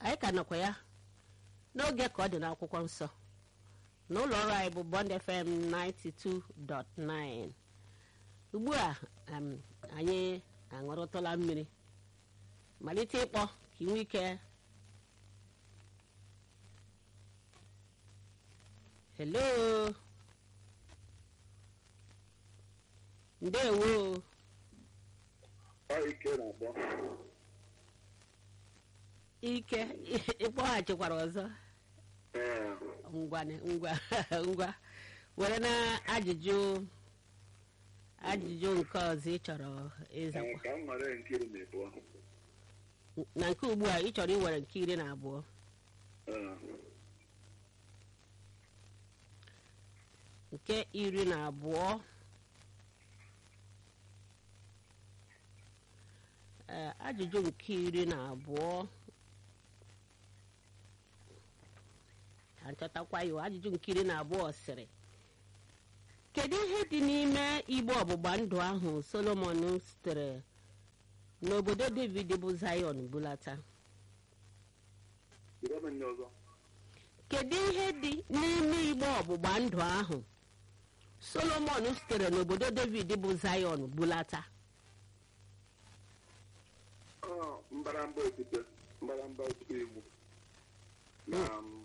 anyị ka nọkwa ya n'oge ka ọ dị n'akwụkwọ nsọ n'ụlọ ọrụ anyị bụ Bond FM 92.9 ugbu a um, anyị aṅụrụtụla mmiri malite ịkpọ ka ị nwee ike hello ndewo Ọ ike na-akpọ ike ịkpọghachikwara ọzọ ee ngwa ngwa ngwa were na ajụjụ ajụjụ nke ọzọ ị chọrọ ee, ịzakwa ka m nwere nkiri na ịbụọ na nke ugbu a ị chọrọ iwere nke iri na abụọ Ee, nke iri na abụọ Ee, ajụjụ nke iri na abụọ ka nchọtakwa ya ajụjụ nke iri na abụọ sịrị kedu ihe dị n'ime igbe ọgbụgba ndụ ahụ solomon sitere n'obodo david bụ zion bulata jide m nye ọzọ kedu ihe dị n'ime igbe ọgbụgba ndụ ahụ solomon sitere n'obodo david bụ zion bulata Ọ mbaramba okwute mbaramba okwute igbo na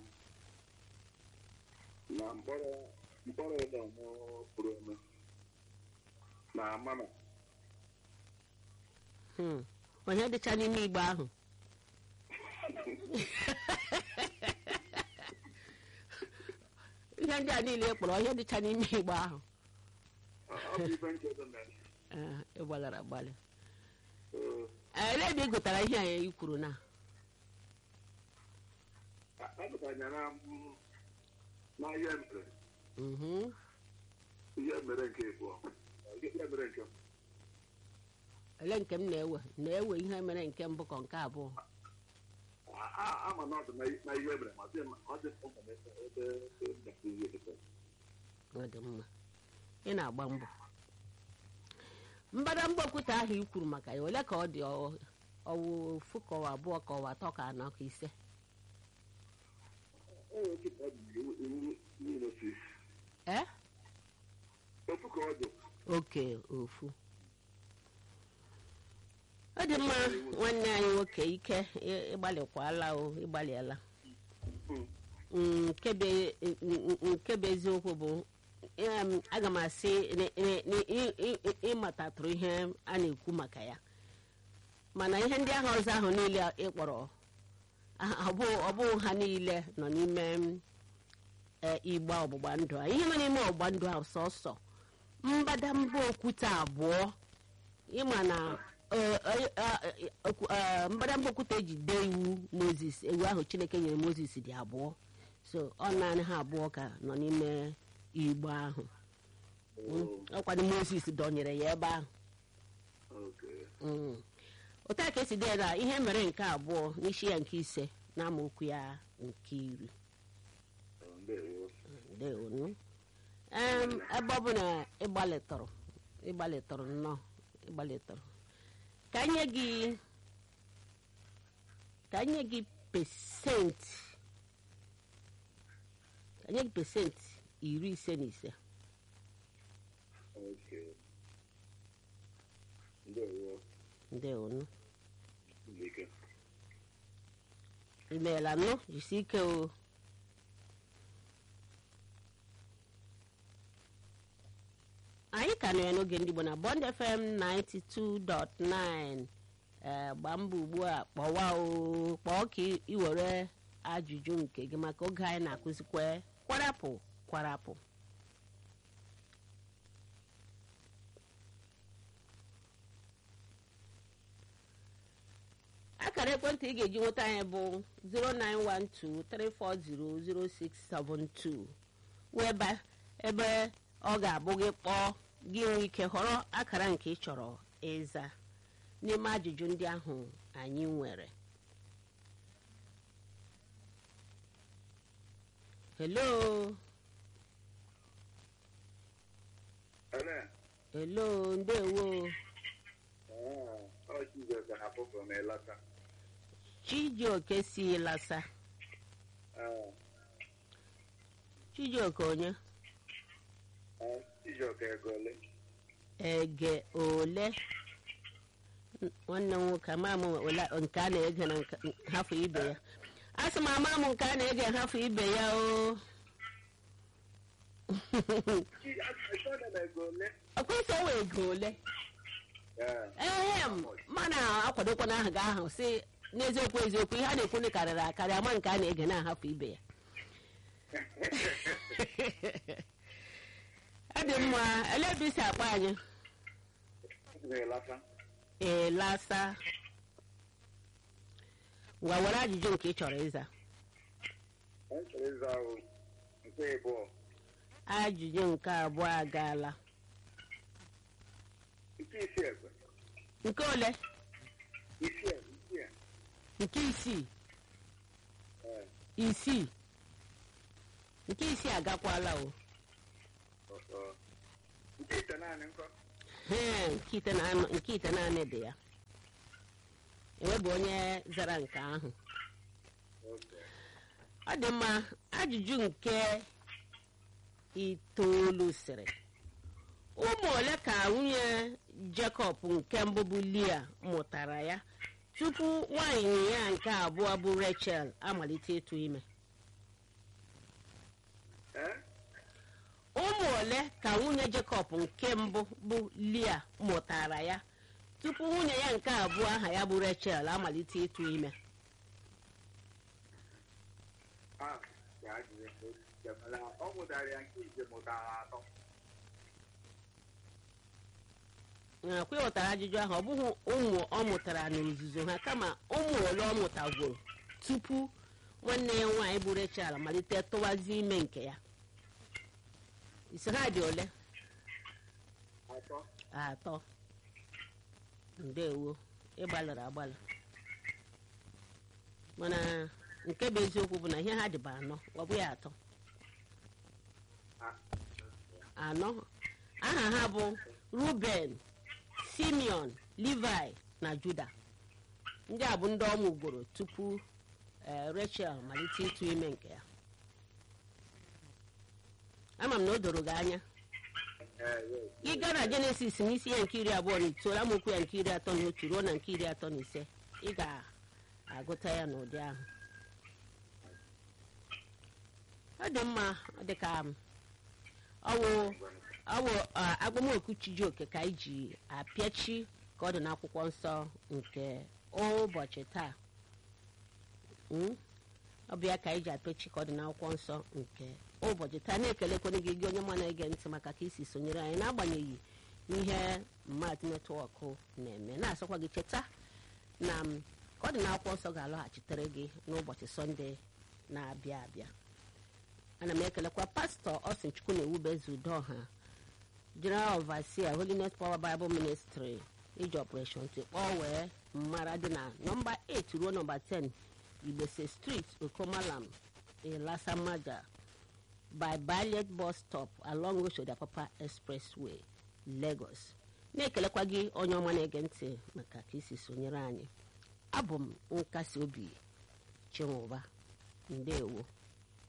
na mkpọrọ mkpọrọ ụlọ mụ pụrụ eme na mama Hmm. onye dịcha n'ime igbe ahụ ihe ndị a niile ị kpọrọ onye dịcha n'ime igbe ahụ ọ ọ bụ ibe nchedo mere Eh, ị gbalara agbalị Ee, Eh, elee ebe ị gụtara ihe a i kwuru na a- agụtanya na m- na ihe mere Mhm. ihe mere nke ịbụọ ihe mere nke m ele nke m na-ewe na-ewe ihe mere nke mbụ ka nke abụọ A- a- ama na ọ dị na- na ihe mere ma dị m- ọ dị m mkpa na ebe ebe ebe m gasịrị ihe dịka ọ dị mma ị na-agba mbọ mbadamba okwute ahụ i kwuru maka ya ole ka ọ dị ọ- ọwụ ofu ka ọwa abụọ ka ọwa atọ ka anọ ka ise o nwere ike ka ọ dị iwu iwu niile si ee ofu ka ọ dị oke ofu ọ dị mma nwanne anyị nwoke ike ị- ịgbalịkwala o ịgbalịala Mm. Mm, nke bụ- mm, nke bụ eziokwu bụ em, aga m asị na- na- na ị- ị- ị- ịmatatụrụ ihe a na-ekwu maka ya mana ihe ndị ahụ ọzọ ahụ niile ị kpọrọ ah, ọ bụ- ọ bụghị ha niile nọ n'ime eh, igbe ọgbụgba ndụ a ihe nọ n'ime ọgbụgba ndụ ahụ sọsọ mbadamba okwute abụọ ịma na eh, eh, eh, okwu- eh, mbadamba okwute eji dee iwu moses ewu ahụ chineke nyere moses dị abụọ so ọ naanị ha abụọ ka nọ n'ime igbe ahụ Oh, ọkwado moses dọnyere ya ebe ahụ okay. Mm. otu a ka esi dee na ihe mere nke abụọ n'isi ya nke ise na amaokwu ya nke iri Oh, ndewo. ndeonu em ebe ọ bụ na ịgbalịtụrụ ịgbalịtụrụ nnọọ ịgbalịtụrụ ka nye gị ka nye gị pesenti ka nye gị pesenti iri ise na ise Okay. Ndewo. ndeonu Ndike. imeela nụ jisi ike o anyị ka nọ ya n'oge ndị Igbo na Bond FM 92.9 ee gbaa mbọ ugbu a kpọwa o kpọọ ka ị- ị were ajụjụ nke gị maka oge anyị na-akụzikwa kwarapụ kwarapụ akara ekwentị ị ga-eji nweta anyị bụ 09123400672 wee ebe ebe ọ ga-abụ gị kpọọ gị nwee ike họrọ akara nke ị chọrọ ịza n'ime ajụjụ ndị ahụ anyị nwere hello Ele. hello ndewo Ah, ọ Jizọs ga-ahapụ from Elata. chijioke si lasa ee chijioke onye ee Chijioke ego ole ege ole N- nwanne m nwoke ama m ole nke a na-ege na nke- hafụ ibe ya a sị m ama m nke a na-ege hafụ ibe ya o Chi achọghị m ego ole ọkwụsị owe ego ole ee ehe m mana akwadokwana aha gị ahụ si n'eziokwu eziokwu ihe a na-ekwu karịrị akarị ama nke a na-ege na-ahapụ ibe ya ọ dị mma elee ebe isi akpa anyị na-elata elasa ngwa were ajụjụ nke ị chọrọ ịza anyị chọrọ ịza ahụ nke ịbụọ ajụjụ nke abụọ agaala nke isi ekwe nke ole isi ekwe isi ekwe nke isii ee isii nke isii agakwala o ọsọ nke ite naanị nkọ Ee, nke ite na- nke ite naanị dị ya enwebụ onye zara nke ahụ oke ọ dị mma ajụjụ nke itoolu sịrị ụmụ ole ka nwunye Jekọb nke mbụ bụ Lia mụtara ya tupu nwaanyị ya nke abụọ bụ Rachel amalite ịtụ ime ee ụmụ ole ka nwunye Jekọb nke mbụ bụ Lia mụtara ya tupu nwunye ya nke abụọ aha ya bụ Rachel amalite ịtụ ime a ga-ajụrụ mana ọ mụtara ya nke ije mụtara atọ nakwa ịghọtara ajụjụ ahụ ọ bụghị ụmụ ọ mụtara n'ozuzo ha kama ụmụ ole ọ mụtagworo tupu nwanne ya nwaanyị bụ Rachel malite tụwazi ime nke ya isi ha dị ole atọ atọ ndewo ịgbalịrị agbalị mana nke bụ eziokwu bụ na ihe ha dịba anọ ọ bụghị atọ a- anọ aha ha bụ ruben simeon levi na juda ndị a bụ ndị ọ mụgoro tupu eh, rachel malite ịtụ ime nke ya ama m na o doro gị anya ee yes gị gaa na jenesis n'isi ya nke iri abụọ na itoolu amaokwu ya nke iri atọ na otu ruo na nke iri atọ na ise ị ga-agụta ya n'ụdị ahụ ọ dị mma ọ dị ka m, ọwụ ọwụ a, agbamoku chijioke ka anyị ji apịachi ka ọ dị n'akwụkwọ nsọ nke ụbọchị taa Mm? ọ bụ ya ka anyị ji apịachi ka ọ dị n'akwụkwọ nsọ nke ụbọchị taa na-ekelekwana gị gị onye ma na-ege ntị maka ka isi sonyere anyị n'agbanyeghị ihe mmadụ netwọk na-eme na-asọkwa gị cheta na m, ka ọ dị n'akwụkwọ nsọ ga-alọghachitere gị n'ụbọchị sọnde na-abịa abịa ana m ekelekwa pastọ Austin Chukwu na ewubezu udoha general overseer holiness power bible ministry iji operation tikpọọ wee mmara dị na nọmba 8 ruo nọmba 10 igbese street okomalam ilasamaja by Ballet bus stop along Oshodiapapa expressway lagos na-ekelekwa gị onye ọma na-ege ntị maka ka isi sonyere anyị abụ m nkasi obi chinwụba ndewo